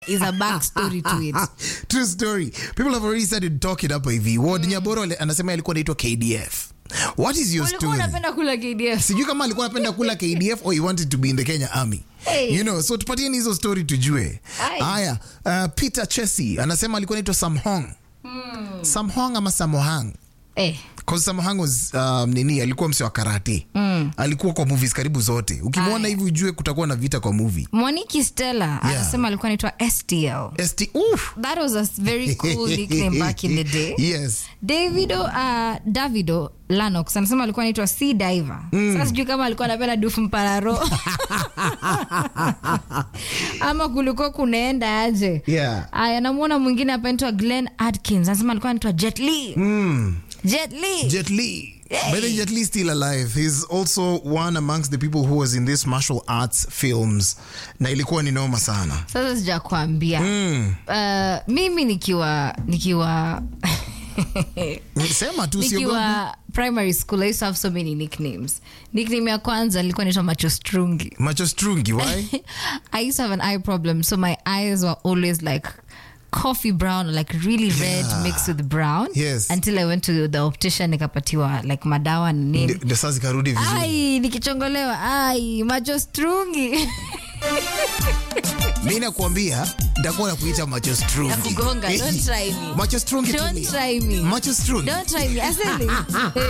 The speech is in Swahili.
is a backstory to it. True story. People have already started talking up hivi. Ward Nyaboro ale- anasema alikuwa anaitwa KDF. What is your Ulikuwa story? unapenda kula KDF. sijui kama alikuwa anapenda kula kdf or he wanted to be in the kenya army Hey. you know so tupatieni hizo story tujue Aye. haya uh, peter chesi anasema alikuwa naitwa samhong samhong ama samohang Eh, Cause Samohang was um, nini alikuwa mse wa karate mm. alikuwa kwa movies karibu zote ukimwona hivi ujue kutakuwa na vita kwa movie Mwaniki Stella anasema alikuwa anaitwa STL. st Oof. That was a very cool nickname back in the day. yes Davido uh, Davido Lanox anasema alikuwa anaitwa Sea Diver. Sasa sijui kama alikuwa anapenda dufu mpararo ama kulikuwa kunaenda aje. Yeah. Aya, namuona mwingine hapa anaitwa Glenn Adkins anasema alikuwa anaitwa Jet Li. Jet Li. Jet Li. By the way, Jet Li is still alive. He's also one amongst the people who was in these martial arts films. Na ilikuwa ni noma sana. Sasa sijakwambia. Uh, mimi nikiwa nikiwa Sema tu siogopi. nikiwa primary school I used to have so many nicknames. Nickname ya kwanza nilikuwa naitwa Macho Strungi. Macho strungi, why? I used to have an eye problem, so my eyes were always like coffee brown, like really red Yeah. mixed with brown. Yes. Until I went to the optician nikapatiwa like madawa na nini. Ndio- Ndio sasa zikarudi vizuri. Ai, nikichongolewa, ai, macho strungi. Mimi nakuambia nitakuwa nakuita macho strungi. Nakugonga, don't try me. Macho strungi Don't tulia. try me. Macho strungi. Don't try me. Asili.